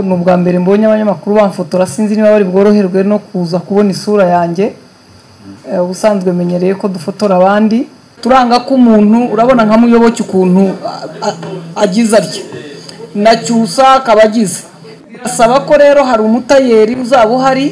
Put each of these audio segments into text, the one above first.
ni ubwa mbere mbonye abanyamakuru bamfotora sinzi niba bari bworoherwe no kuza kubona isura yanjye ubusanzwe menyereye ko dufotora abandi turanga ko umuntu urabona nka muyoboke ukuntu agize atya na cyusa akaba agize asaba ko rero hari umutayeri uzaba uhari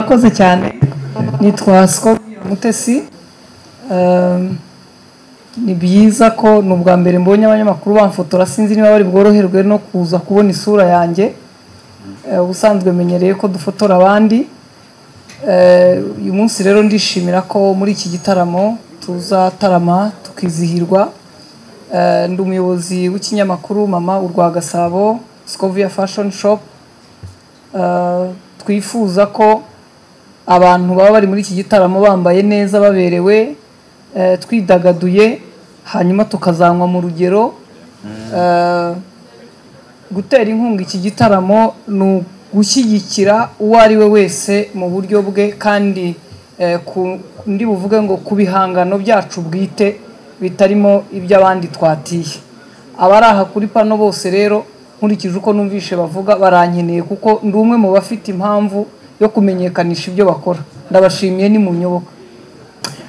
murakoze cyane nitwa Scorpion mutesi Ehm, ni byiza ko ni ubwa mbere mbonye abanyamakuru bamfotora sinzi niba bari bworoherwe no kuza kubona isura yanjye Eh, ubusanzwe menyereye ko dufotora abandi Eh, uyu munsi rero ndishimira ko muri iki gitaramo tuzatarama tukizihirwa Eh, ndi umuyobozi w'ikinyamakuru mama urwa gasabo scovia fashion shop Eh, twifuza ko abantu baba bari muri iki gitaramo bambaye neza baberewe eh, twidagaduye hanyuma tukazanywa mu rugero Eh, gutera inkunga iki gitaramo ni ugushyigikira uwo ari we wese mu buryo bwe kandi eh, ku- ndi buvuge ngo ku bihangano byacu bwite bitarimo iby'abandi twatiye abari aha kuri pano bose rero nkurikije uko numvishe bavuga barankeneye kuko ndi umwe mu bafite impamvu yo kumenyekanisha ibyo bakora ndabashimiye ni mu nyoboka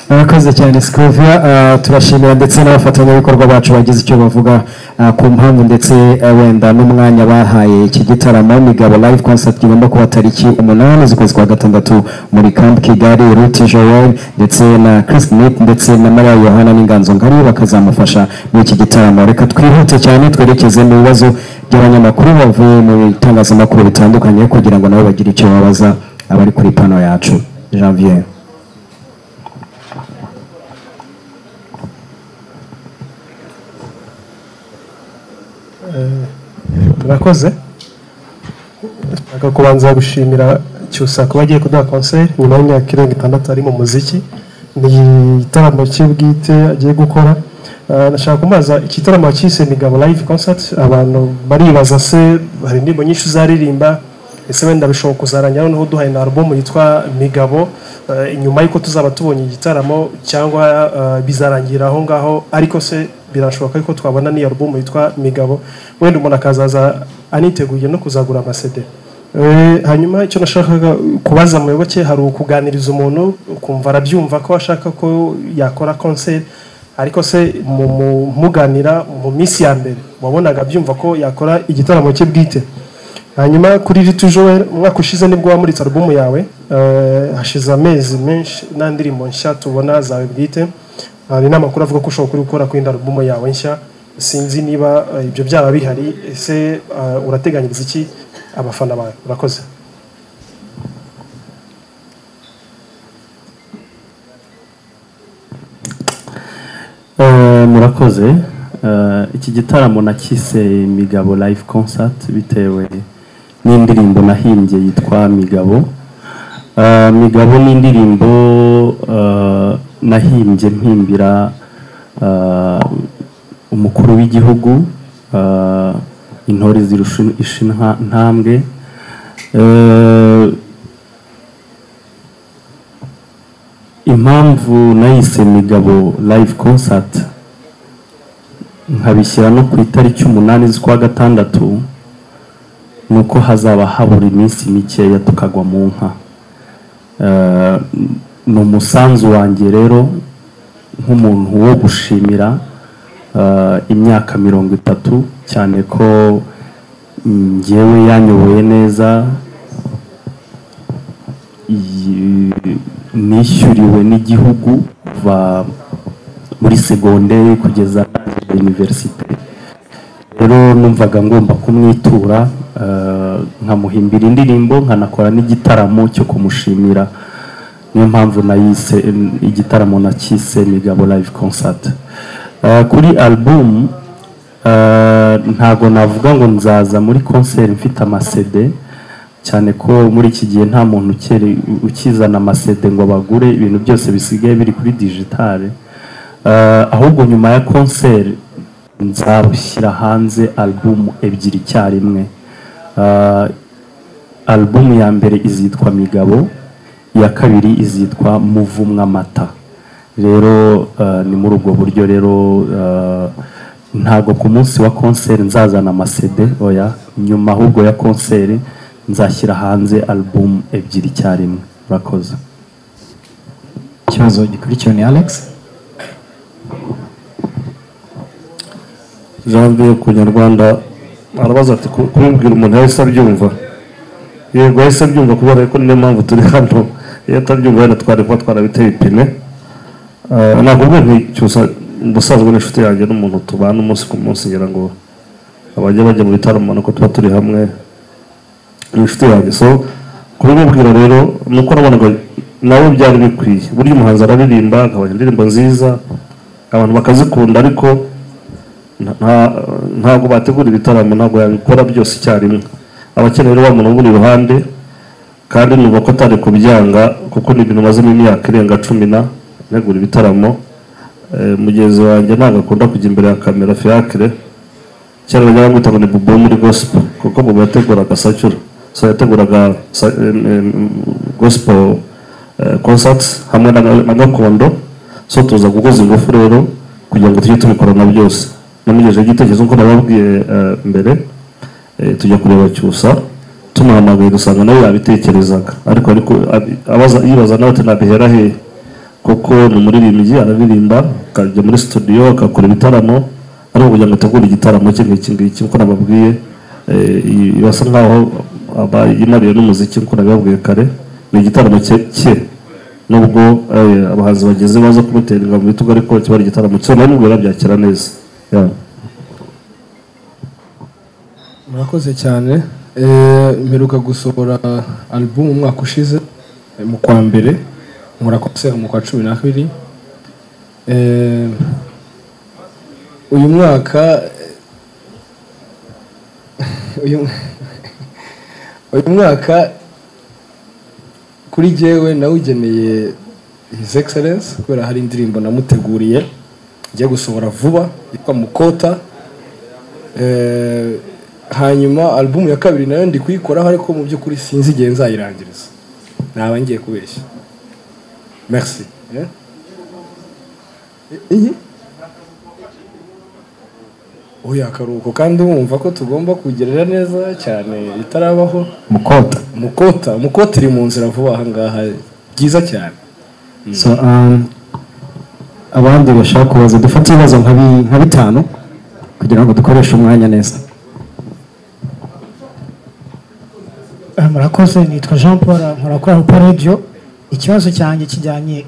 murakoze cyane sikuvia turashimira ndetse n'abafatanyabikorwa bacu bagize icyo bavuga ah, ku mpamvu ndetse ah, wenda n'umwanya bahaye iki gitaramo migabo live concert igomba kuba tariki umunani z'ukwezi kwa gatandatu muri camp kigali ruti joel ndetse na chris smith ndetse na maria yohana n'inganzo ngari bakazamufasha muri iki gitaramo reka twihute cyane twerekeze mu bibazo by'abanyamakuru bavuye mu bitangazamakuru bitandukanye kugira ngo nabo bagire icyo babaza abari kuri pano yacu janvier murakoze nshaka kubanza gushimira cyusa kuba agiye kuduha konseri nyuma y'imyaka irenga itandatu ari mu muziki ni igitaramo cye bwite agiye gukora Ah, ndashaka kumaza iki gitaramo cyise migabo live concert abantu baribaza se hari indirimbo nyinshi uzaririmba ese wenda bishobora kuzaranya noneho uduhaye na album yitwa migabo Ah, inyuma y'uko tuzaba tubonye igitaramo cyangwa ah, bizarangira aho ngaho ariko se birashoboka ko twabona n'iyo album yitwa migabo wenda umuntu akazaza aniteguye no kuzagura amasede Eh, hanyuma icyo nashakaga kubaza muyoboke hari ukuganiriza umuntu ukumva arabyumva ko ashaka ko yakora konseri ariko se mu- mu- muganira mu minsi ya mbere wabonaga abyumva ko yakora igitaramo cye bwite hanyuma kuri riti joel umwaka ushize nibwo wamuritse alubumu yawe eh, hashize amezi menshi nta ndirimbo nshya tubona zawe bwite hari n'amakuru avuga ko ushobora kuri gukora ku yindi alubumu yawe nshya sinzi niba eh, ibyo byaba bihari ese eh, urateganyiriza iki abafana bawe urakoze Eh, murakoze Eh, iki gitaramo nakise migabo live concert bitewe n'indirimbo nahimbye yitwa migabo Eh, migabo ni indirimbo eh, nahimbye mpimbira eh, umukuru w'igihugu eh, intore zirusha ishinka ntambwe Eh, impamvu nayise migabo live concert nkabishyira no ku itariki umunani z'ukwa gatandatu ni uko hazaba habura iminsi mikeya tukagwa mu nka Eh, ni umusanzu wanjye rero nk'umuntu wo gushimira eh, imyaka mirongo itatu cyane ko mm, njyewe yanyoboye neza iyi- nishyuriwe n'igihugu kuva muri segonderi kugeza universite rero numvaga ngomba kumwitura eh, nkamuhimbira indirimbo nkanakora n'igitaramo cyo kumushimira niyo mpamvu nayise igitaramo nakise migabo live concert Eh, kuri album eh, ntago navuga ngo nzaza muri concert mfite amasede cyane ko muri iki gihe nta muntu ukiri- ukizana amasede ngo bagure ibintu byose bisigaye biri kuri digitale Eh, ahubwo nyuma ya concert nzashyira hanze album ebyiri icyarimwe Eh, album ya mbere izitwa migabo iya kabiri izitwa muvumwa amata rero eh, ni muri ubwo buryo rero eh, ntago ku munsi wa concert nzazana amasede oya nyuma ahubwo ya concert nzashyira hanze album ebyiri icyarimwe murakoze ikibazo gikurikiwe ni alex janvier ku nyarwanda arabaza ati "Ku- kubibwira umuntu yahise abyumva yego yahise abyumva kubera ko niyo mpamvu turi hano iyo atabyumva wenda twari kuba twarabiteye ipine Ah, ntabwo mwe nticyusa ubusanzwe n'inshuti yanjye n'umuntu tubana umunsi ku munsi ngira ngo abajya bajya mu bitaramo nuko tuba turi hamwe ni inshuti yanjye so kubimubwira rero ni uko nabonaga nawe byari bikwiye burya umuhanzi araririmba akabona indirimbo nziza abantu bakazikunda ariko nta- nta- ntabwo bategura ibitaramo ntabwo yabikora byose icyarimwe abakeneye rero wa muntu umuri iruhande kandi numva ko atari kubyanga kuko ni ibintu mazemo imyaka irenga cumi na ntegura ibitaramo Eh, mugenzi wanjye ntabwo akunda kujya imbere ya kamera fiacre cyangwa bajya bamwita ngo ni bubo wo muri gospel kuko bubo yateguraga sacyura so yateguraga sa- em, em, gospel eh, concerts hamwe na na gakondo so tuza gukoza ingufu rero kugira ngo tujye tubikorana byose namugejeje igitekerezo nk'uko nababwiye eh, mbere eh, tujya kureba cyusa tumuhamagaye dusanga nawe yabitekerezaga ariko ariko abi- abaza yibaza nawe ati nabihera hehe kuko ni umuririmbyi araririmba akajya muri studio akakora ibitaramo ariko kugira ngo ategure igitaramo cye nk'iki ngiki nkuko nababwiye eh, i- basa nkaho aba yinariye n'umuziki nkuko nabibabwiye kare ni igitaramo cye cye nubwo eh, abahanzi bageze baza kumuteringa mu bitugu ariko kiba ari igitaramo cye nawe nubwo yabyakira neza Yeah. murakoze cyane Eh, mperuka gusohora album umwaka ushize eh, mu kwa mbere nkora konseri mu kwa cumi na kabiri Eh, uyu mwaka eh, uyu uyu mwaka kuri jyewe nawugeneye his excellence kubera hari indirimbo namuteguriye ngiye gusohora vuba yitwa mukota Eh, hanyuma album ya kabiri nayo ndi kuyikoraho ariko mu by'ukuri sinzi igihe nzayirangiriza naba ngiye kubeshya merci eh? I- iyi oya akaruhuko kandi wumva ko tugomba kugerera neza cyane itarabaho mukota mukota mukota iri mu nzira vuba aha ngaha byiza cyane so um, abandi bashaka kubaza dufate ibibazo nka bi- nka bitanu kugira ngo dukoreshe umwanya neza Eh, murakoze nitwa jean paul nkora kuri alpo radio ikibazo cyanjye kijyanye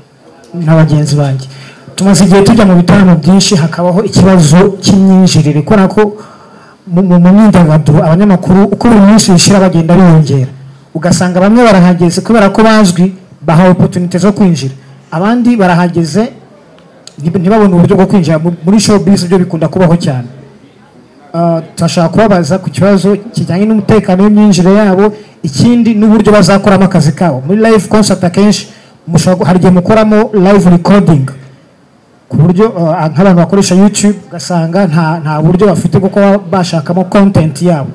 na bagenzi banjye tumaze igihe tujya mu bitaramo byinshi hakabaho ikibazo cy'imyinjirire kubera ko mu mu- mu myidagaduro abanyamakuru uko buri munsi bishira bagenda biyongera ugasanga bamwe barahageze kubera ko bazwi bahawe opportunity zo kwinjira abandi barahageze ntib- ntibabone uburyo bwo kwinjira Mu- muri showbiz byo bikunda kubaho cyane Ah, turashaka kubabaza ku kibazo kijyanye n'umutekano w'imyinjire yabo ikindi n'uburyo bazakoramo akazi kabo muri live concert akenshi mushobora gu- hari igihe mukoramo live recording ku buryo ah, nk'abantu bakoresha youtube ugasanga nta, nta buryo bafite bwo kuba bashakamo content yabo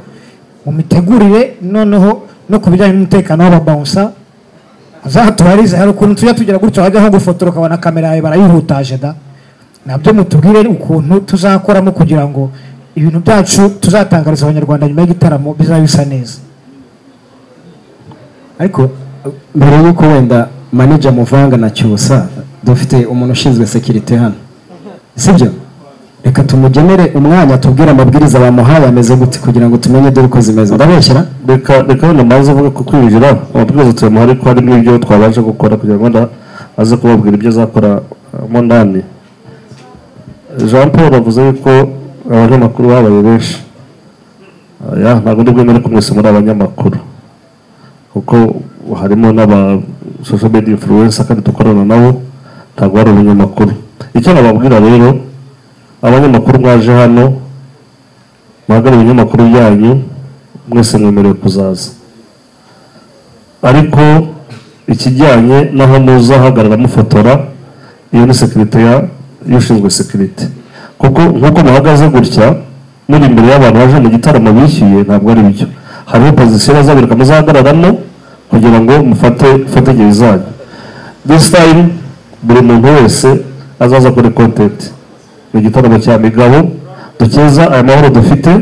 mu mitegurire noneho no ku bijyanye n'umutekano w'ababawunsa uzatubarize hari ukuntu tujya tugera gutya wajya nko gufotora ukabona kamera yawe barayihutaje da nabyo mutubwire ukuntu tuzakoramo kugira ngo ibintu byacu tuzatangariza abanyarwanda nyuma y'igitaramo bizaba bisa neza ariko mbere y'uko wenda manija muvanga na cyusa dufite umuntu ushinzwe sekirite hano sibyo reka tumugenere umwanya tubwire amabwiriza bamuhaye ameze gute kugira ngo tumenye dore uko zimeze ndabeshyira reka reka wenda maze avuga ko kwinjira amabwiriza tuyamuha ariko harimo ibyo twabasha gukora kugira ngo wenda aze kubabwira ibyo azakora eh, mo ndani jean paul avuze yuko abanyamakuru babaye benshi oya ntabwo ndi bwemere ko mwese muri abanyamakuru kuko harimo n'aba social media influencer kandi dukorana nabo ntabwo ari abanyamakuru icyo nababwira rero abanyamakuru mwaje hano muhagarare ibinyamakuru byanyu mwese mwemerewe kuzaza ariko ikijyanye n'aho muza hagarara mufotora iyo ni sekirite y'ushinzwe sekirite kuko nk'uko muhagaze gutya muri imbere y'abantu baje mu gitaramo bishyuye ntabwo ari byo hariho pozisiyo bazabereka muzahagararamo kugira ngo mufate ifatanyirize zanyu this time buri muntu wese azaza kuri kontenti ni igitaramo cya migabo dukeza aya mahoro dufite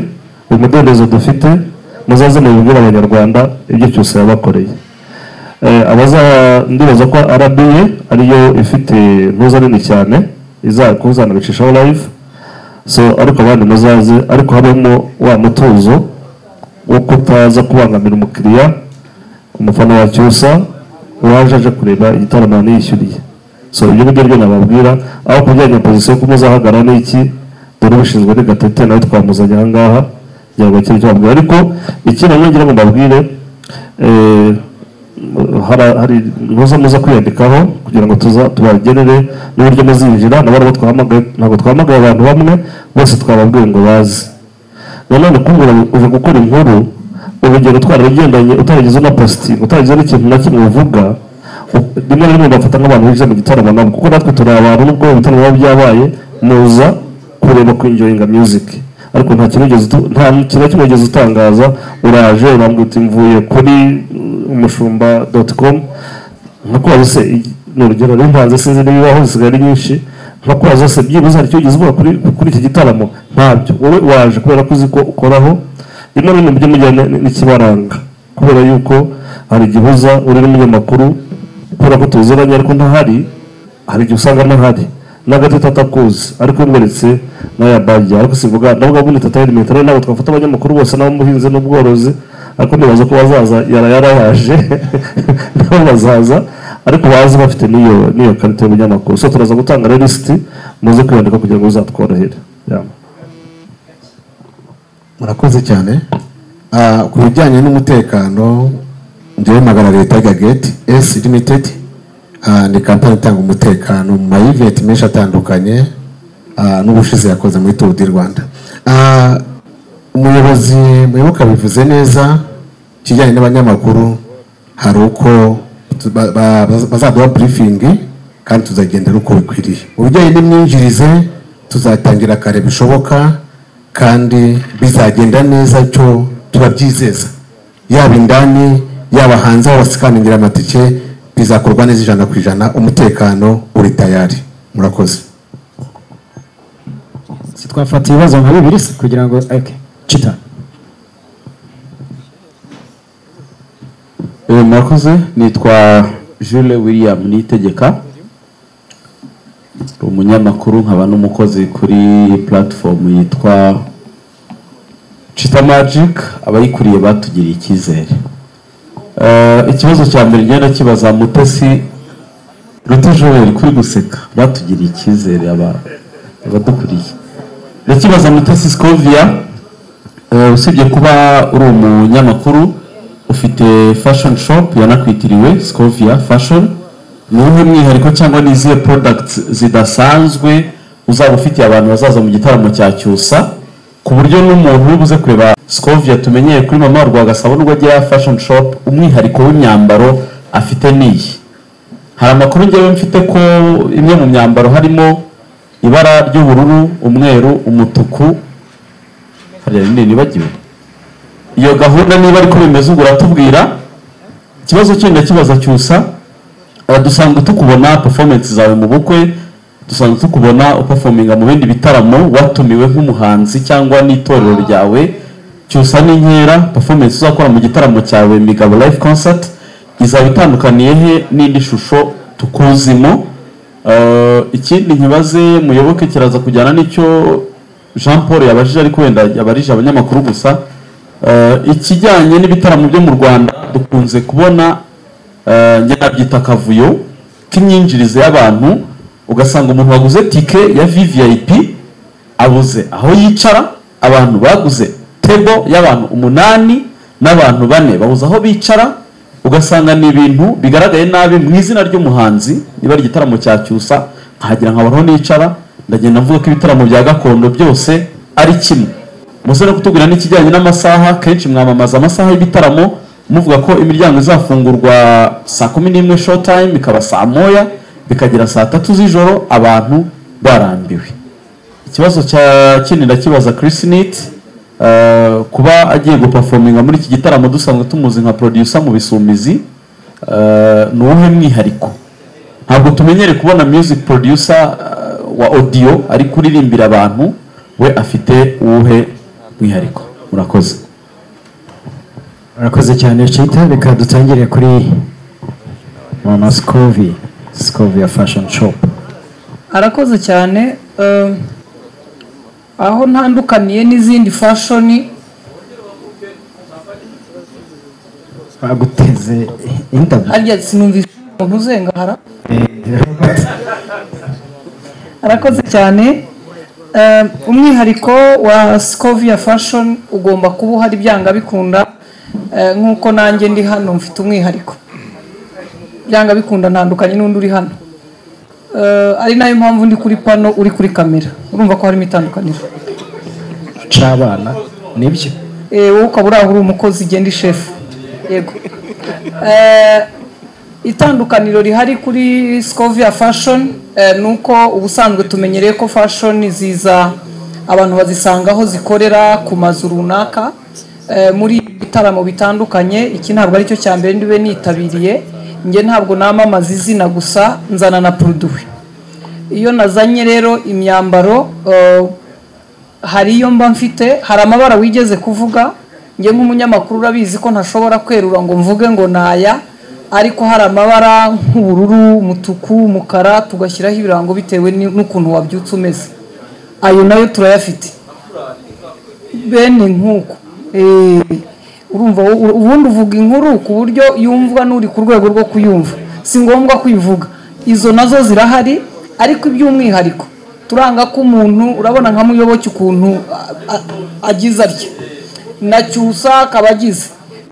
uyu mudendezo dufite muzaze mubibwire abanyarwanda ibyo cyose yabakoreye Eh, abaza ndibaza ko RBA ariyo ifite ntuza nini cyane izakuzanabicishaho live so ariko abandi muzaze ariko habamo wa mutuzo wo kutaza kubangamira umukiriya umufana wa cyusa waje aje kureba igitaramo yaniyishyuriye so ibyo ngibyo byo nababwira aho kujyanya pozisiyo ko muzahagarara n'iki dore ubishinzwe ni gatete nawe twamuzanye aha ngaha kugira ngo akire icyo bamubwira ariko ikindi nanone ngira ngo mbabwire eh, hari- hari muza muza kwiyandikaho kugira ngo tuza tubagenere n'uburyo muzinjira nabari abo twahamagaye ntabwo twahamagaye abantu bamwe bose twababwiye ngo baze nanone kumbwira ngo uva gukora inkuru urugero twaragendanye utaragize na positi utaragize n'ikintu na kimwe uvuga u- rimwe na rimwe bafata nk'abantu bize mu gitaramo nabo kuko natwe turi abantu nubwo ibitaramo biba byabaye muza kureba kwinjoyinga music ariko nta kintu wigeze utu- nta kintu na kimwe wigeze utangaza uraje urambwira uti mvuye kuri umushumba doti komu nka kwazo se igi- ni urugero n'impanzi sinzi n'ibibaho zisigaye ari nyinshi nka kwazo se byibuze hari icyo wigeze uvuga kuri kuri iki gitaramo ntabyo wowe waje kubera ko uzi ko ukoraho rimwe na rimwe mujye mujyana n- n'ikibaranga kubera yuko hari igihe uza uri n'umunyamakuru kubera ko tuziranye ariko ntahari hari igihe usanga ntahari n'agatita atakuzi ariko umweretse n'aya bajya ariko sivuga ndavuga ngo ni tata metero ntabwo twafata abanyamakuru bose n'abamuhinzi n'ubworozi ariko nibaza ko bazaza yara yarabaje nabo bazaza ariko bazi bafite n'iyo n'iyo karita y'ubunyamakuru so turaza gutanga rero lisiti muze kwiyandika kugira ngo bizatworohere Yeah. murakoze cyane Ah, ku bijyanye n'umutekano njyewe magana leta gageti s limited ah, ni kampani itanga umutekano mu mayiventi menshi atandukanye ah, n'ubushize yakoze muri tour du rwanda Ah, umuyobozi muyoboka bivuze neza ikijyanye n'abanyamakuru hari uko tu- ba- ba- baz- bazaduha burifingi kandi tuzagenda ari uko bikwiriye mu bijyanye n'imyinjirize tuzatangira kare bishoboka kandi bizagenda neza cyo turabyizeza yaba indani yaba hanze aho basikaningira amatike bizakorwa neza ijana ku ijana umutekano uri tayari murakoze si twafata ibibazo nka bibiri se kugira ngo okay. cita Eh, mwakoze nitwa jules william nitegeka umunyamakuru nkaba n'umukozi kuri platform yitwa chita magic abayikuriye batugiriye icyizere Eh, ikibazo cya mbere ngenda kibaza mutesi rutejoweri kuri guseka batugiriye icyizere aba- abadukuriye ndakibaza mutesi scovia Eh, usibye kuba uri umunyamakuru ufite fashion shop yanakwitiriwe scovia fashion ni uwuhe mwihariko cyangwa ni izihe products zidasanzwe uzaba ufitiye abantu bazaza mu gitaramo cya cyusa ku buryo n'umuntu uri buze kureba scovia tumenyeye kuri mama rwagasabo nubwo agira fashion shop umwihariko w'imyambaro afite n'iyi hari amakuru ngewe mfite ko imwe mu myambaro harimo ibara ry'ubururu umweru umutuku hariya nini nibagiwe iyo gahunda niba ariko bimeze ubu uratubwira ikibazo cyenda kibaza cyusa eh, dusanzwe tukubona performance zawe mu bukwe dusanzwe tukubona uperforminga mu bindi bitaramo watumiwe nk'umuhanzi cyangwa n'itorero ryawe cyusa n'inkera performance uzakora mu gitaramo cyawe migabo live concert izaba itandukaniye he n'indi shusho tukuzimo Eh, ikindi nkibaze muyoboke kiraza kujyana n'icyo jean paul yabajije ariko wenda yabarije abanyamakuru gusa Eh, ikijyanye n'ibitaramo byo mu rwanda dukunze kubona eh, njye nabyita akavuyo k'imyinjirize y'abantu ugasanga umuntu waguze tike ya vvip abuze aho yicara abantu baguze t tebo y'abantu umunani n'abantu bane bahuza aho bicara ugasanga ni ibintu bigaragaye nabi mu izina ry'umuhanzi niba ari igitaramo cya cyusa nkahagera nkabona aho nicara ndagenda mvuga ko ibitaramo bya gakondo byose ari kimwe muze no kutubwira n'ikijyanye n'amasaha kenshi mwamamaza amasaha y'ibitaramo muvuga ko imiryango izafungurwa saa kumi n'imwe short time ikaba saa moya bikagera saa tatu z'ijoro abantu barambiwe ikibazo cya kindi ndakibaza Chris Neat eh, kuba agiye guperforminga muri iki gitaramo dusanzwe tumuzi nka producer mu bisumizi eh, ni uwuhe mwihariko ntabwo tumenyere kubona music producer eh, wa audio ari kuririmbira abantu we afite uwuhe mwihariko murakoze murakoze cyane cita reka dutangire kuri mama sikovi sikovi ya fashoni shopu arakoze cyane eh, aho ntandukaniye n'izindi fashoni baguteze indabyo harya sinumvise umuntu uzengahara arakoze cyane Eh, umwihariko wa Scovia Fashion ugomba kuba uhari byanga bikunda eh, nk'uko nanjye ndi hano mfite umwihariko byanga bikunda ntandukanye n'undi uri hano Eh, ari nayo mpamvu ndi kuri pano uri kuri kamera urumva ko harimo itandukaniro c'abana nibyo Eh, wowe ukaba uri aho uri umukozi igenda ishefu yego Eh, itandukaniro rihari kuri scovia fashion eh, ni uko ubusanzwe tumenyereye ko fashion ziza abantu bazisanga aho zikorera ku mazu runaka Eh, muri ibi bitaramo bitandukanye iki ntabwo aricyo cya mbere ndibe nitabiriye njye ntabwo namamaza izina gusa nzana na produwi iyo nazanye rero imyambaro eh, hari iyo mba mfite hari amabara wigeze kuvuga njye nk'umunyamakuru urabizi ko ntashobora kwerura ngo mvuge ngo naya ariko hari amabara nk'ubururu umutuku umukara tugashyiraho ibirango bitewe ni- n'ukuntu wabyutse umeze ayo nayo turayafite bene nk'uko Eh, urumva u- ubundi uvuga inkuru ku buryo yumvwa n'uri ku rwego rwo kuyumva si ngombwa kuyivuga izo nazo zirahari ariko iby'umwihariko turanga ko umuntu urabona nka muyoboke ukuntu a- a- agize atya na cyusa akaba agize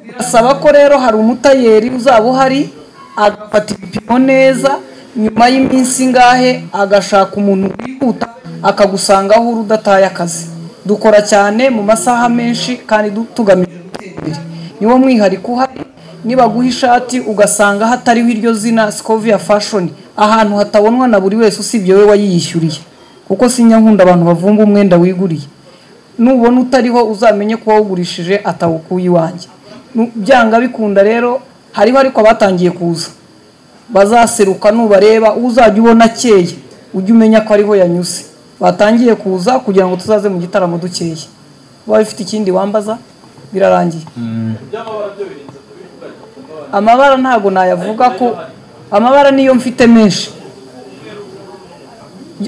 birasaba ko rero hari umutayeri uzaba uhari agafata ibipimo neza nyuma y'iminsi ingahe agashaka umuntu wihuta akagusanga aho uri udataye akazi dukora cyane mu masaha menshi kandi du- tugamije gutera imbere niwo mwihariko uhari nibaguha ishati ugasanga hatariho iryo zina scovia fashion ahantu hatabonwa na buri wese usibye we wayiyishyuriye kuko sinya nkunda abantu bavumba umwenda wiguriye nubona utariho uzamenye ko wawugurishije atawukuye iwanjye Nu- byanga bikunda rero hariho ariko abatangiye kuza bazaseruka nubareba uzajya ubona akeye ujye umenya ko ariho yanyuze batangiye kuza kugira ngo tuzaze mu gitaramo dukeye waba ufite ikindi wambaza birarangiye amabara ntabwo nayavuga ko amabara niyo mfite menshi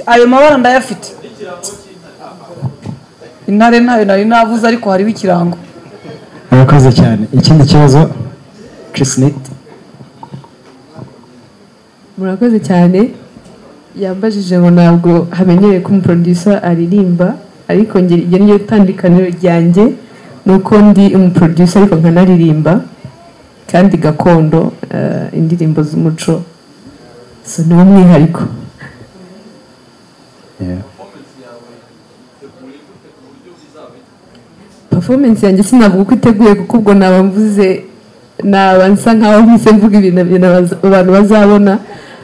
ayo mabara ndayafite intare ntayo nari navuze ariko hariho ikirango murakoze cyane ikindi kibazo kisiniti murakoze cyane yambajije ngo ntabwo hamenyereye ko umuproducer aririmba ariko njye iryo ni ryo tandukaniro ryanjye ni uko ndi umuproducer ariko nkanaririmba kandi gakondo eh, indirimbo z'umuco so niwo mwihariko performance yanjye sinavuga uko iteguye kuko ubwo naba mvuze naba nsa nkaho mpise mvuga ibintu ibintu abaza- abantu bazabona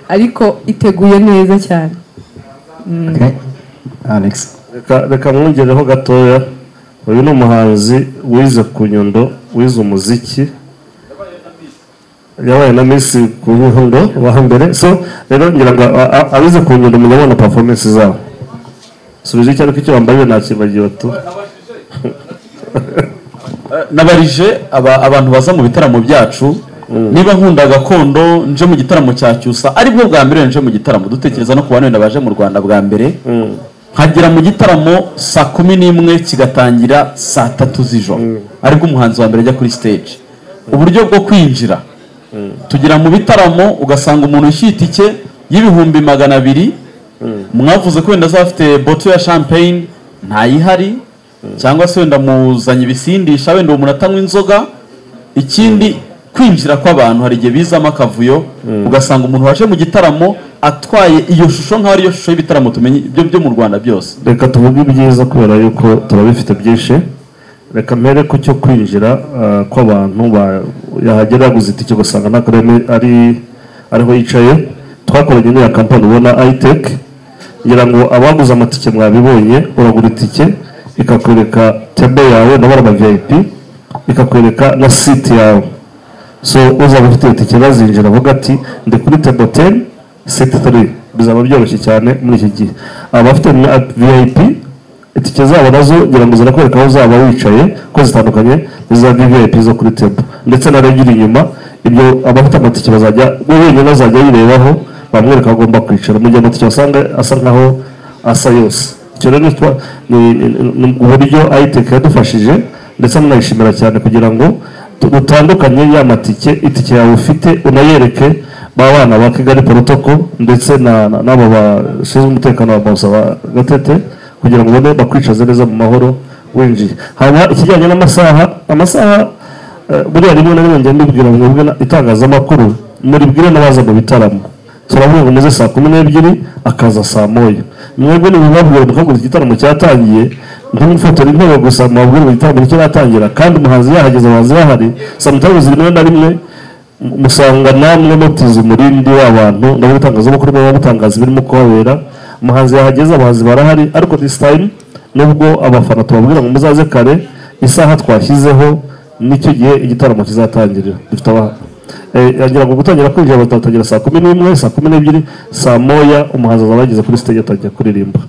ariko iteguye neza cyane alex reka reka mwongereho gatoya uyu ni umuhanzi wize ku nyundo wize umuziki yabaye na misi ku nyundo wa hambere so rero ngira ngo a- a- abize ku nyundo mujya mubona performance zabo subiza icyo ariko icyo wambaye nakibagiwe tu nabarije aba- abantu baza mu bitaramo byacu niba nkunda gakondo nje mu gitaramo cya cyusa aribwo bwa mbere nje mu gitaramo dutekereza no ku bantu wenda baje mu rwanda bwa mbere nkagera mu gitaramo saa kumi n'imwe kigatangira saa tatu z'ijoro aribwo umuhanzi wa mbere ajya kuri stage uburyo bwo kwinjira tugera mu bitaramo ugasanga umuntu ushyira itike y'ibihumbi magana abiri mwavuze ko wenda azaba afite boto ya champagne ntayihari cyangwa se wenda muzanye ibisindisha wenda uwo muntu atanywa inzoga ikindi kwinjira kw'abantu hari igihe bizamo akavuyo ugasanga umuntu waje mu gitaramo atwaye iyo shusho nk'aho ariyo shusho y'ibitaramo tumenye byo byo mu rwanda byose reka tuvuge ibyiza kubera yuko turabifite byinshi reka mbere ku cyo kwinjira ah, kw'abantu ba- yahagera yaguze itike ugasanga ntabwo ari- ari ariho yicaye twakoranye n'iya kampani ubona itek ngira ngo abaguze amatike mwabibonye uragura itike ikakwereka tebe yawe nabara aba vip ikakwereka na siti yawe so uzaba ufite itike bazinjira avuga ati ndi kuri tebo teni siti turi bizaba byoroshye cyane muri iki gihe abafite na vip itike zabo nazo ngira ngo zirakwereka aho uzaba wicaye ko zitandukanye n'iza vip zo kuri tebo ndetse na rege iri inyuma ibyo abafite amatike bazajya we wenyine azajya yirebaho bamwereka aho agomba kwicara mu gihe amatike asanga asa nkaho asa yose icyo rero twa- ni- ni- ni uburyo ayiteke yadufashije ndetse nanayishimira cyane kugira ngo tu- dutandukanye ya matike itike yawe ufite unayereke ba bana ba kigali porotoko ndetse na- na- n'abo bashinzwe umutekano wa bawusa ba gatete kugira ngo ubone bakwicaze neza mu mahoro winjiye hanyuma ikijyanye n'amasaha amasaha Eh, buriya rimwe na rimwe ngenda mbibwira ngo mwebwe na- itangazamakuru muribwire n'abaza mu bitaramo turavuga ngo muze saa kumi n'ebyiri akaza saa moya mwebwe ntibibabwira mukagura igitaramo cyatangiye ntimufotora intebe gusa mubabwire ngo igitaramo nicyo cyatangira kandi umuhanzi yahageze abahanzi bahari samutayimuzi rimwe na rimwe mu- musanga namwe mubtiza umurindi w'abantu ndabona itangazamakuru muba mutangaza ibirimo kuhabera umuhanzi yahageze abahanzi barahari ariko this time nubwo abafana tubabwira ngo muzaze kare isaha twashyizeho nicyo gihe igitaramo kizatangirira dufite aba yagira ngo gutangira kwinjira batatangira saa kumi n'imwe saa kumi n'ebyiri saa moya umuhanzi azaba yageze kuri stage atangiye kuririmba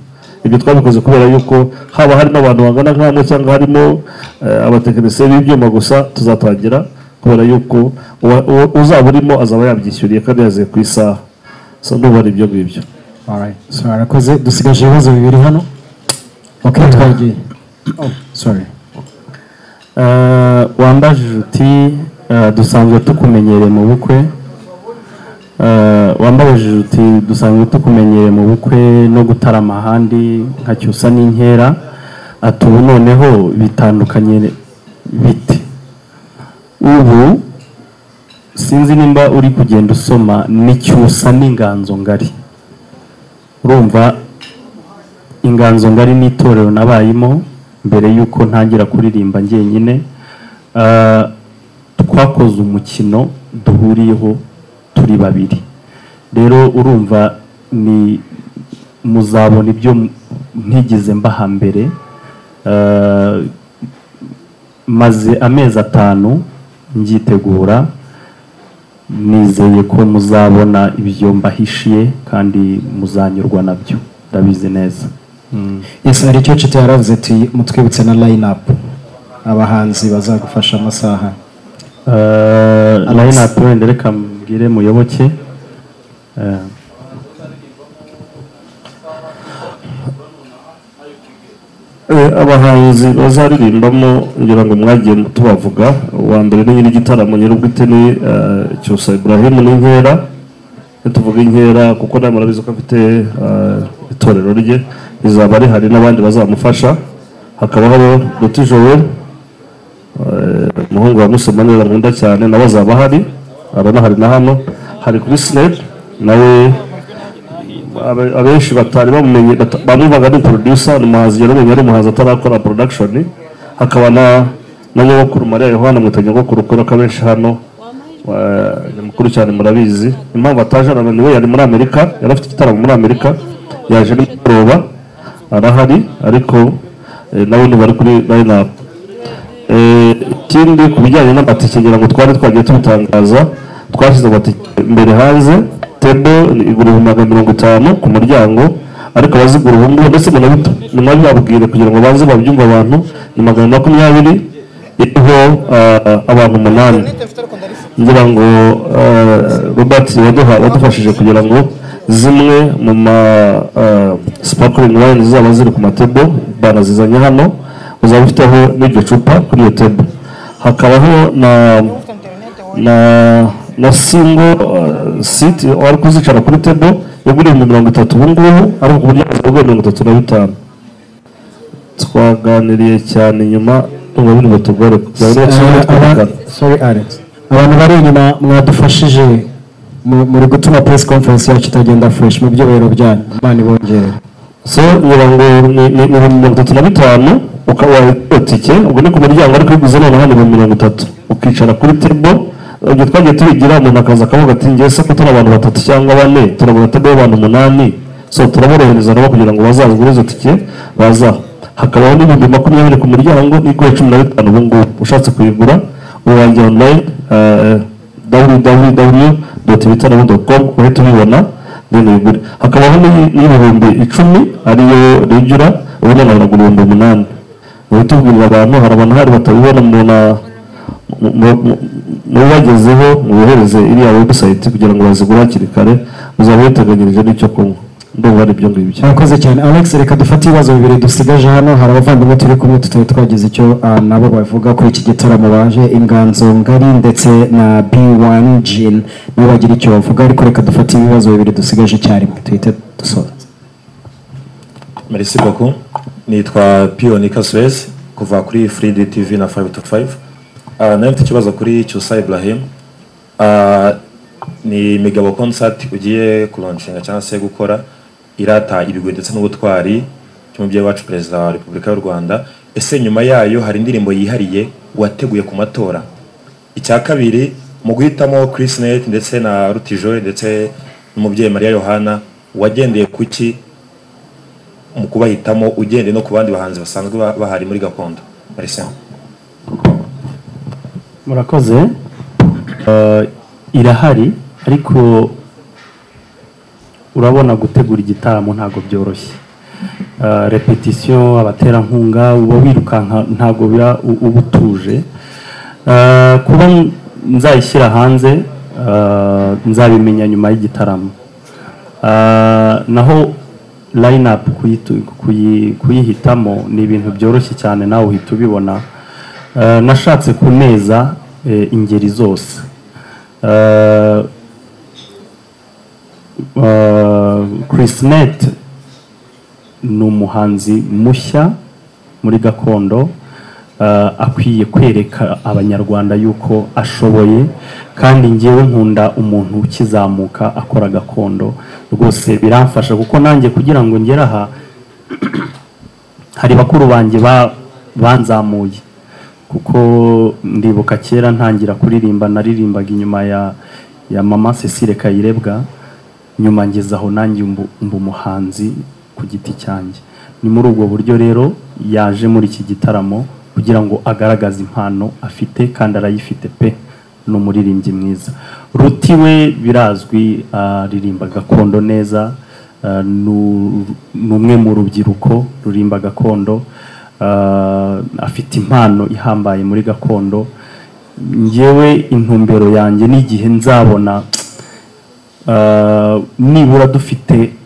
ibyo twabikoze kubera yuko haba harimo abantu bangana nk'amwe cyangwa harimo eh, abatekinisiye b'ibyuma gusa tuzatangira kubera yuko uwa- uwa- uzaba urimo azaba yabyishyuriye kandi yazeye ku isaha so ndumva ari ibyo ngibyo Alright, so arakoze dusigaje ibibazo bibiri hano okay twagiye oh sorry Eh, wambajije uti eh, dusanzwe tukumenyereye mu bukwe Eh, wambajije uti dusanzwe tukumenyereye mu bukwe no gutarama ahandi nka cyusa n'inkera ati ubu noneho bitandukanye bite ubu sinzi nimba uri kugenda usoma ni cyusa n'inganzo ngari urumva inganzo ngari n'itorero nabayemo mbere y'uko ntangira kuririmba njyenyine Ah, twakoze umukino duhuriyeho turi babiri rero urumva ni muzabona ibyo m- ntigeze mbaha mbere Ah, maze amezi atanu ngyitegura nizeye ko muzabona ibyo mbahishiye kandi muzanyurwa nabyo ndabizi neza Mm. yes hari icyo cita yaravuze ati mutwibutse na line up abahanzi bazagufasha amasaha line up wenda reka mbwire muyoboke Eh, Eh, abahanzi bazaririmbamo ngira ngo mwagiye tubavuga uwa mbere ni nyiri igitaramo nyir'ubwite ni eh, cyusa ibrahim n'inkera tuvuga inkera kuko nawe murabizi ko afite eh, itorero rye rizaba rihari n'abandi bazamufasha hakabaho duti joel eh, umuhungu wa musoma neza nkunda cyane nawe azaba ahari arabona hari na hano hari kuri sineri nawe abe- abenshi batari bamumenye bata- bamwumvaga ni producer ni umuhanzi yaramenye ari umuhanzi atarakora production hakaba na na nyogokuru mariya yohana mwita nyogokuru kubera ko abenshi hano eh, ni mukuru cyane murabizi impamvu ataje hano niwe yari muri amerika yari afite igitaramo muri amerika yaje nimugoroba arahari ariko eh, nawe ntibari kuri line up Eh, ikindi ku bijyanye n'amatike ngira ngo twari twagiye tubitangaza twashyize amatike imbere hanze tebo igura ibihumbi mirongo itanu ku muryango ariko abazigura ubu ngubu ndetse munabi- munabibabwire kugira ngo baze babyumve abantu ni magana ane makumyabiri iriho ah, abantu umunani ngira ngo eh, robert waduha wadufashije kugira ngo zimwe mu ma sparkling wine zaba ziri ku matebo banazizanye hano uzaba ufiteho n'iryo cupa kuri iyo tebo hakabaho na na na singo siti wari kuzicara kuri tebo yagura ibihumbi mirongo itatu ubu ngubu ariko ku buryo buzaba bwa mirongo itatu na bitanu twaganiriye cyane nyuma ngo biri butugore kugira ngo n'ikibazo twumvikane sorry alex abantu bari inyuma mwadufashije mu- muri gutuma press conference yacu itagenda fresh mu byobero byanyu imana ibongerere so ngira ngo ni ni- ni ibihumbi mirongo itatu na bitanu ukaba wayigura tike ubwo ni ku muryango ariko uyiguze noneho ni ibihumbi mirongo itatu ukicara kuri tebo ibyo twagiye tubigira umuntu akaza akavuga ati ngewe se ko turi abantu batatu cyangwa bane turabona tebo y'abantu umunani so turaborohereza nabo kugira ngo bazazigure izo tike baza hakabaho n'ibihumbi makumyabiri ku muryango igura cumi na bitanu ubu ngubu ushatse kuyigura urangira online www uhita ubibona deni wigure hakabaho n'i- n'ibihumbi icumi ariyo rigura ubundi nabona ibihumbi umunani uhita ubwirira abantu hari abantu hari batabibona umuntu a- mu- mu- mu- mubibagezeho mubohereze iriya webusayiti kugira ngo bazigure hakiri kare uzaba witeganyirije n'icyo kunywa ndumva ari ibyo ngibyo murakoze cyane alex reka dufate ibibazo bibiri dusigaje hano hari abavandimwe turi kumwe tutari twagize icyo ah, nabo bavuga kuri iki gitaramo baje inganzo ngari ndetse na b1 jin nabo bagira icyo bavuga ariko reka dufate ibibazo bibiri dusigaje icyarimwe tuhite dusoza Merci beaucoup. Nitwa Pio Nikaswez kuva kuri Free Day TV na 5 to 5. Uh, nayo mfite ikibazo kuri Cyusa Ibrahim. Uh, ni Migabo concert ugiye kuronshinga cyangwa se gukora irata ibigwi ndetse n'ubutwari cy'umubyeyi wacu perezida wa Repubulika y'u Rwanda. Ese nyuma yayo hari indirimbo yihariye wateguye ku matora? icya kabiri mu guhitamo Chris Net ndetse na Rutijo ndetse n'umubyeyi Maria Yohana wagendeye kuki mu kubahitamo ugendeye no ku bandi bahanzi basanzwe ba- bahari muri gakondo Merci. murakoze Eh, irahari ariko urabona gutegura igitaramo ntabwo byoroshye Eh, repetition abaterankunga uba wirukanka ntabwo biba u- uba utuje Eh, kuba n- nzayishyira hanze eh, nzabimenya nyuma y'igitaramo Eh, naho line up kuyitu- kuyi- kuyihitamo ni ibintu byoroshye cyane nawe uhita ubibona Eh, nashatse kuneza eh, ingeri zose Eh, eh, Chris Net ni umuhanzi mushya muri gakondo eh, akwiye kwereka abanyarwanda yuko ashoboye kandi ngewe nkunda umuntu ukizamuka akora gakondo rwose biramfasha kuko nanjye kugira ngo ngere aha hari bakuru banjye ba- banzamuye kuko ndibuka kera ntangira kuririmba naririmbaga inyuma ya ya mama Cecile Kayirebwa nyuma ngeze aho nanjye mbu mba umuhanzi ku giti cyanjye ni muri ubwo buryo rero yaje muri iki gitaramo kugira ngo agaragaze impano afite kandi arayifite pe ni umuririmbyi mwiza ruti we birazwi aririmba gakondo neza ah, nu- ni umwe mu rubyiruko rurimba gakondo ah, afite impano ihambaye muri gakondo ngewe intumbero yanjye n'igihe nzabona Uh, nibura dufite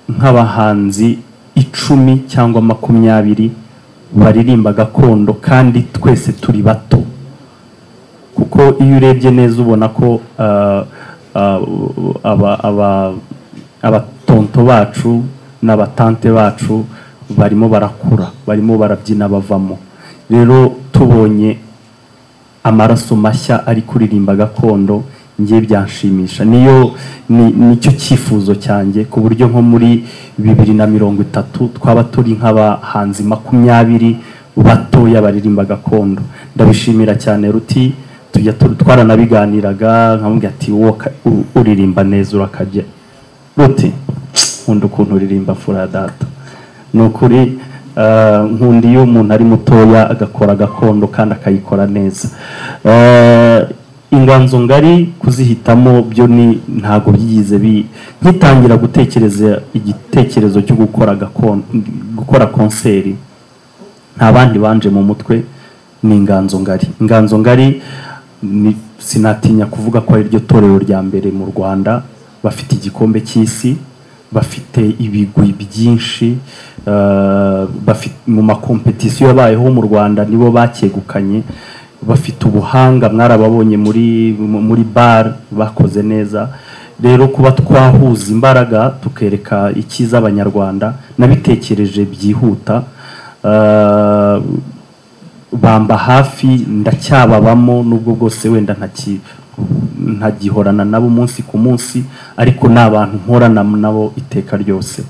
nk'abahanzi icumi cyangwa makumyabiri baririmba gakondo kandi twese turi bato kuko iyo urebye neza ubona ko uh, uh, aba- aba- abatonto bacu n'abatante bacu barimo barakura barimo barabyina bavamo rero tubonye amaraso mashya ari kuririmba gakondo ngiye byanshimisha niyo ni- nicyo cyifuzo cyanjye ku buryo nko muri bibiri na mirongo itatu twaba turi nk'abahanzi makumyabiri batoya baririmba gakondo ndabishimira cyane ruti tujya tu- twaranabiganiraga nkamubwira ati wowe ka- u- uririmba neza urakajya ruti nkunda ukuntu uririmba fura data ni ukuri eh, nkunda iyo umuntu ari mutoya agakora gakondo kandi akayikora neza Eh, inganzo ngari kuzihitamo byo ni ntabwo byigize bi nkitangira gutekereza igitekerezo cyo gukora gakondo gukora konseri nta bandi banje mu mutwe ni inganzo ngari inganzo ngari ni- sinatinya kuvuga ko ari ryo torero rya mbere mu rwanda bafite igikombe cy'isi bafite ibigwi byinshi eh, bafi- mu makompetisiyo yabayeho mu rwanda nibo bakegukanye bafite ubuhanga mwarababonye muri muri bar bakoze neza rero kuba twahuza imbaraga tukereka icyiza abanyarwanda nabitekereje byihuta ah, bamba hafi ndacyababamo nubwo bwose wenda ntaki ntagihorana nabo umunsi ku munsi ariko ni abantu mporana nabo iteka ryose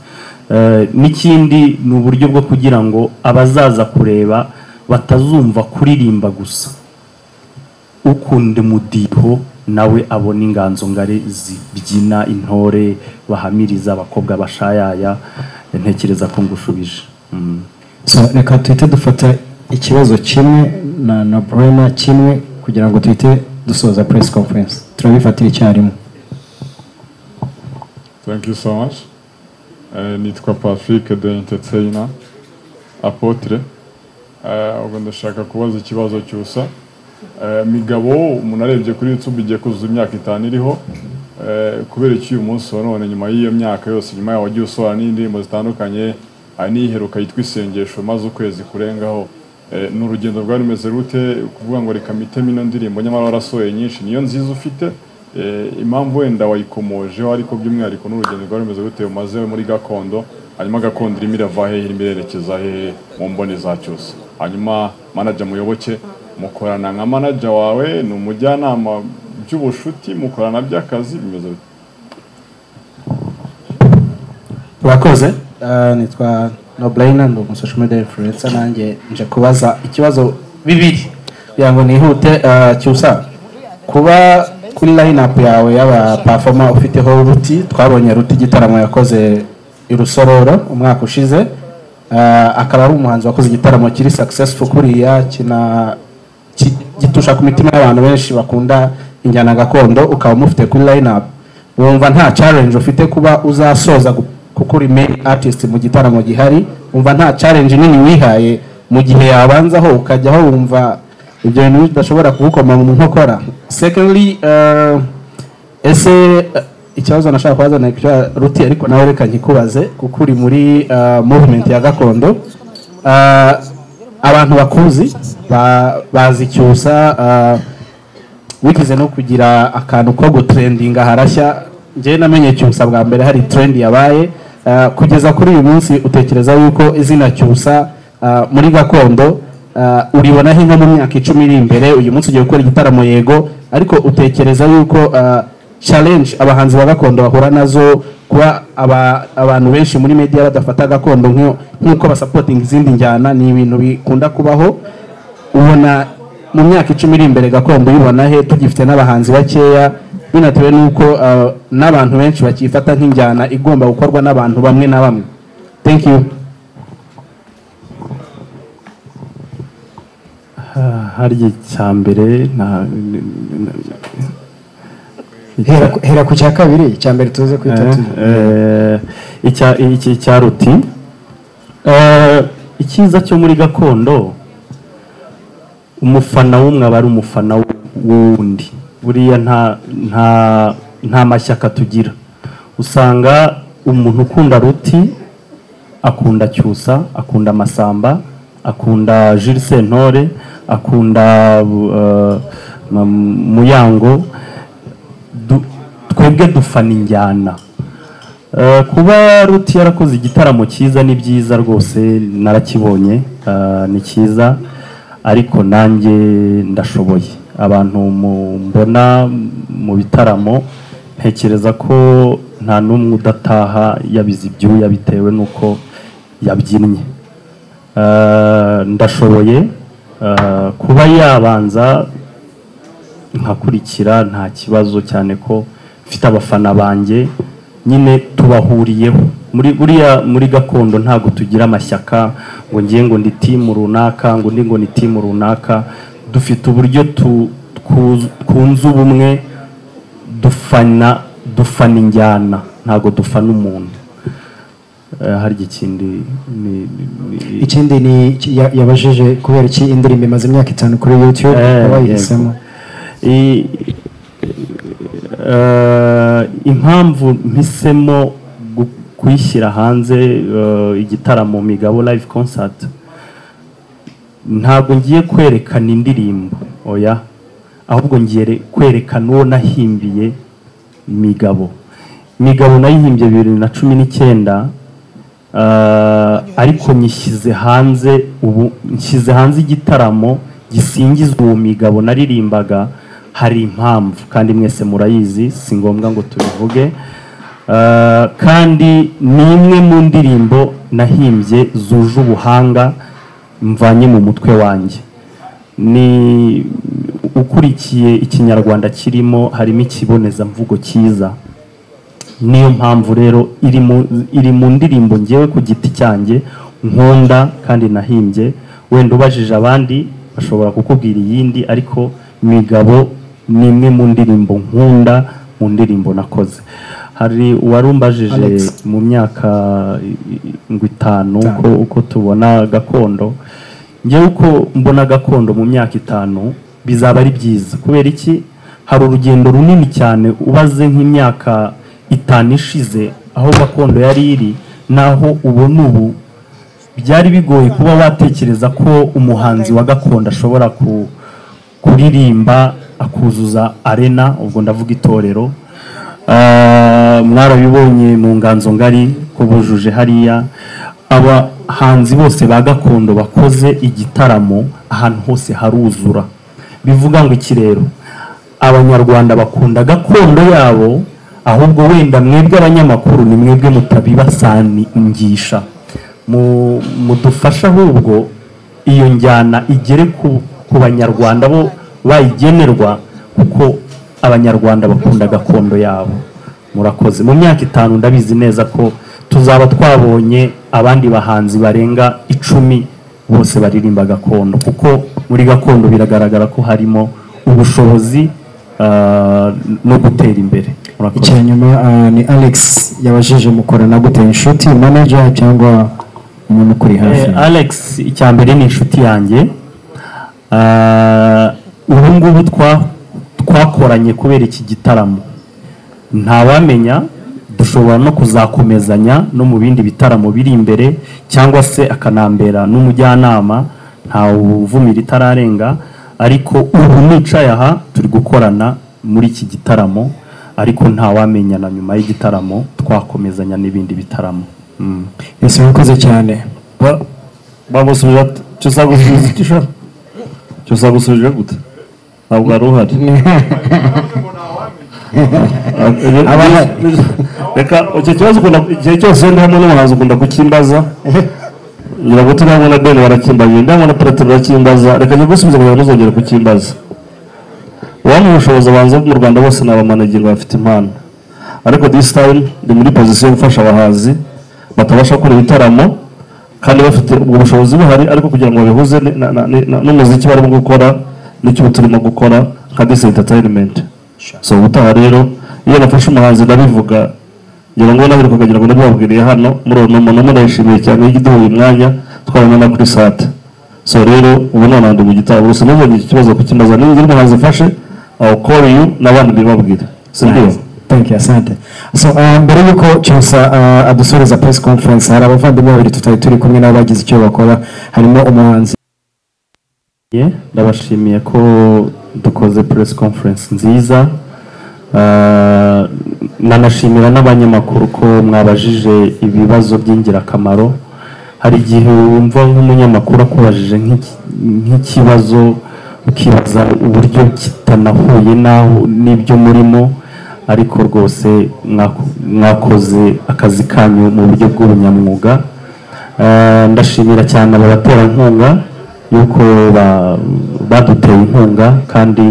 Eh, n'ikindi ni uburyo bwo kugira ngo abazaza kureba batazumva kuririmba gusa ukunda umudiho nawe abona inganzo ngari zibyina intore bahamiriza abakobwa bashayaya ntekereza ko ngushubije Mm. So, reka tuhite dufata ikibazo kimwe na na burema kimwe kugira ngo tuhite dusoza press conference turabifatira icyarimwe thank you so much Eh, nitwa patrick the entertainer apotre Eh, ubwo ndashaka kubaza ikibazo cyusa Eh, migabo umuntu arebye kuri youtube igiye kuzuza imyaka itanu iriho Eh, kubera iki uyu munsi wa none nyuma y'iyo myaka yose nyuma yaho wagiye usohora n'indirimbo zitandukanye hari n'iheruka yitwa isengesho maze ukwezi kurengaho Eh, ni urugendo rwari rumeze rute kuvuga ngo reka mitemo ino ndirimbo nyamara warasohoye nyinshi niyo nziza ufite Eh, impamvu wenda wayikomojeho ariko by'umwihariko n'urugendo rwari rumeze gute umaze muri gakondo hanyuma gakondo irimo irava hehe irimo irerekeza hehe mu mboni za cyose hanyuma manaja muyoboke mukorana nka manaja wawe ni umujyanama by'ubushuti mukorana by'akazi bimeze bite urakoze Eh, nitwa nobrayina ndi umusosho media influencer nanjye nje kubaza ikibazo bibiri kugira ngo nihute eh, cyusa kuba kuri line up yawe y'aba performer ufiteho ruti twabonye ruti igitaramo yakoze i rusororo umwaka ushize Eh, akaba ari umuhanzi wakoze igitaramo kiri successful kuriya kina ki- gitusha ku mitima y'abantu benshi bakunda injyana gakondo ukaba umufite kuri line up wumva nta challenge ufite kuba uzasoza gu- kuko uri main artist mu gitaramo gihari wumva nta challenge nini wihaye mu gihe yabanzaho ukajyaho wumva ibyo bintu bidashobora kugukoma mu nkokora secondly eh, ese eh, ikibazo nashaka kubaza ni icya ruti ariko nawe reka nkikubaze kuko uri muri eh, movement ya gakondo Eh, abantu bakuzi ba- bazi cyusa eh, wigeze no kugira akantu ko gutrendinga harashya njyewe namenye cyusa bwa mbere hari trend yabaye Ah, kugeza kuri uyu munsi utekereza yuko izina cyusa ah, muri gakondo ah, uribonaho inka mu myaka icumi iri imbere uyu munsi ugiye gukora igitaramo yego ariko utekereza yuko ah, challenge abahanzi ba gakondo bahura nazo kuba aba- abantu benshi muri media badafata gakondo nk'iyo- nk'uko basapotinga izindi njyana ni ibintu bikunda kubaho ubona mu myaka icumi iri imbere gakondo ubibona he tugifite n'abahanzi bakeya binatewe n'uko ah, n'abantu benshi bakifata nk'injyana igomba gukorwa n'abantu bamwe na bamwe thank you Ah, harya icya mbere nta hera ku- hera ku cya kabiri icya mbere tuze kwita Eh, tuzi. eh, icya- iki- icya ruti Eh, icyiza cyo muri gakondo umufana w'umwe aba ari umufana w'undi buriya nta nta nta mashyaka tugira usanga umuntu ukunda ruti akunda cyusa akunda masamba akunda Jules Sentore akunda eh, Mam- muyango du- twebwe dufana injyana Eh, kuba ruti yarakoze igitaramo cyiza ni byiza rwose narakibonye eh, ni cyiza ariko nanjye ndashoboye abantu mu- mbona mu bitaramo ntekereza ko nta n'umwe udataha yabize ibyuya bitewe n'uko yabyinnye Eh, ndashoboye eh, kuba yabanza nkakurikira nta kibazo cyane ko mfite abafana banjye nyine tubahuriyeho muri buriya muri gakondo ntabwo tugira amashyaka ngo ngiye ngo ndi timu runaka ngo ndi ngo ni timu runaka dufite uburyo tu- twu- twunze ubumwe dufana dufana injyana ntabwo dufana umuntu Eh, harya ikindi ni- ni- ni- ikindi ni iki- ya- yabajije kubera iki indirimbo imaze imyaka itanu kuri youtube Eh, akaba yego. yayihisemo I- eh, impamvu mpisemo gu- kuyishyira hanze eh, igitaramo migabo live concert ntabwo ngiye kwerekana indirimbo oya ahubwo ngiye re- kwerekana uwo nahimbiye migabo migabo nayihimbye bibiri na cumi n'icyenda Ah, ariko nyishyize hanze ubu nshyize hanze igitaramo gisingizwa uwo migabo naririmbaga hari impamvu kandi mwese murayizi si ngombwa ngo tubivuge Ah, kandi ni imwe mu ndirimbo nahimbye zuje ubuhanga mvanye mu mutwe wanjye ni ukurikiye ikinyarwanda kirimo harimo ikibonezamvugo cyiza niyo mpamvu rero iri mu iri mu ndirimbo ngewe ku giti cyanjye nkunda kandi nahimbye wenda ubajije abandi bashobora kukubwira iyindi ariko migabo ni imwe mu ndirimbo nkunda mu ndirimbo nakoze hari uwarumbajije Alex. mu myaka i- i- ngo itanu uko, uko tubona gakondo ngewe uko mbona gakondo mu myaka itanu bizaba ari byiza kubera iki hari urugendo runini cyane ubaze nk'imyaka itanu ishize aho gakondo yari iri naho ubona ubu byari bigoye kuba watekereza ko umuhanzi wa gakondo ashobora ku- kuririmba akuzuza arena ubwo ndavuga itorero Ah, mwarabibonye mu nganzo ngari ko bujuje hariya abahanzi bose ba gakondo bakoze igitaramo ahantu hose haruzura bivuga ngo iki rero abanyarwanda bakunda gakondo yabo ahubwo wenda mwebwe abanyamakuru ni mwebwe mutabibasangisha mu- mudufasha ahubwo iyo njyana igere ku, ku banyarwanda bo bayigenerwa kuko abanyarwanda bakunda gakondo yabo murakoze mu myaka itanu ndabizi neza ko tuzaba twabonye abandi bahanzi barenga icumi bose baririmba gakondo kuko muri gakondo biragaragara ko harimo ubushobozi ah, no gutera imbere murakoze icya nyuma ah, ni alex yabajije mukorana gute inshuti manager cyangwa umuntu ukuri hafi Eh, Alex icya mbere ni inshuti yanjye Ah, ubu ngubu twa- twakoranye kubera iki gitaramo ntawamenya dushobora no kuzakomezanya no mu bindi bitaramo biri imbere cyangwa se akanambera n'umujyanama ntawuvumira itararenga ariko ubu nicaye aha turi gukorana muri iki gitaramo ariko ntawamenya na nyuma y'igitaramo twakomezanya n'ibindi bitaramo Mm. ese murakoze cyane bamusubije ati cyo usanga usubije iki shaka cyo usanga usubije gute ntabwo wari uhari Abana- reka icyo kibazo ukunda igihe cyose ndi hamwe n'umuhanzi ukunda kukimbaza ngira ngo tunyangwa na beni barakimbaza ndango na perete barakimbaza reka njye gusubiza kugira ngo ntuzongere kukimbaza uwamuha ubushobozi abanza mu rwanda bose ni abamanagerwa bafite impano ariko this time ndi muri pozisiyo yo gufasha abahanzi batabasha gukora ibitaramo kandi bafite ubwo bushobozi buhari ariko kugira ngo babihuze ni- na- na- ni- na- n'umuziki barimo gukora n'icyo turimo gukora nka this entertainment so ubutaha rero iyo nafashe umuhanzi ndabivuga ngira ngo nahiruka kugira ngo ndabibabwiriye hano muri uno muntu umwe ndayishimiye cyane y'igiduha uyu mwanya twarana na kuri sate so rero ubu nonaha ndi mu gitabo gusa ntuzongere iki kibazo kukimaza niba ugira umuhanzi ufashe aho call you n'abandi mbibabwire sibyo Thank you, asante so ah, mbere y'uko cyusa ah, adusoreza press conference hari abavandimwe babiri tutari turi kumwe nabo bagize icyo bakora harimo umuhanzi Ye, ndabashimiye ko dukoze press conference nziza Ah, nanashimira n'abanyamakuru ko mwabajije ibibazo by'ingirakamaro hari igihe wumva nk'umunyamakuru akubajije nk'iki- nk'ikibazo ukibaza uburyo kitanahuye n'aho n'ibyo murimo ariko rwose mwako- mwakoze akazi kanyu mu buryo bw'ubunyamwuga Eh, ndashimira cyane aba baterankunga yuko ba- baduteye inkunga kandi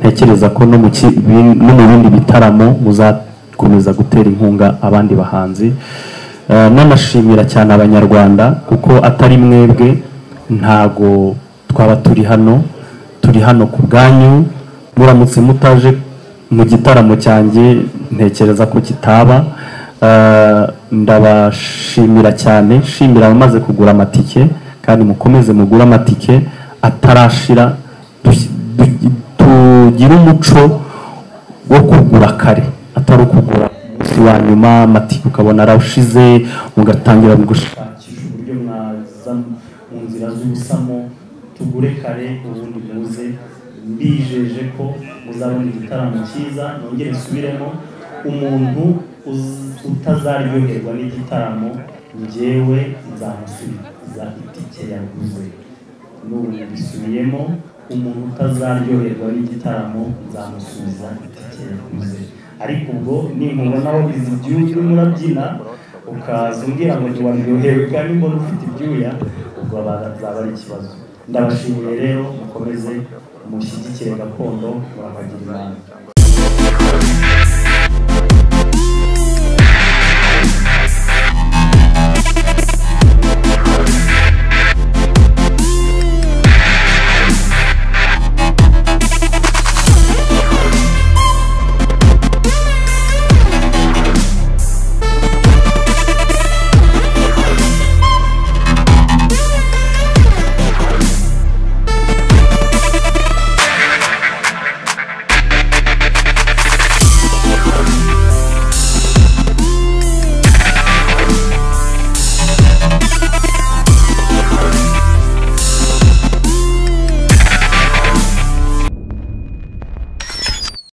ntekereza ko no mu ki- bin- no mu bindi bitaramo muzakomeza gutera inkunga abandi bahanzi Eh, n'anashimira cyane abanyarwanda kuko atari mwebwe ntago twaba turi hano turi hano ku bwanyu muramutse mutaje mu gitaramo cyanjye ntekereza ko kitaba Eh, ndabashimira cyane shimira abamaze kugura amatike kandi mukomeze mugure amatike atarashira dush- du- tugire umuco wo kugura kare atari ukugura umunsi wa nyuma amatike ukabona arashize mugatangira gushakisha uburyo mwaza mu nzira z'ubusamo tugure kare ubundi muze mbijeje ko muzabona igitaramo cyiza nongere nsubiremo umuntu uz- utazaryoherwa n'igitaramo njyewe nzamusubiza itike yaguze n'ubu yabisubiyemo umuntu utazaryoherwa n'igitaramo nzamusubiza itike yaguze ariko ubwo nimubona wabize ibyuya urimo urabyina ukaza umbwira ngo ntiwaryohewe kandi mbona ufite ibyuya ubwo bazaba ari ikibazo ndabashimiye rero mukomeze mushyigikire gakondo murakagira inama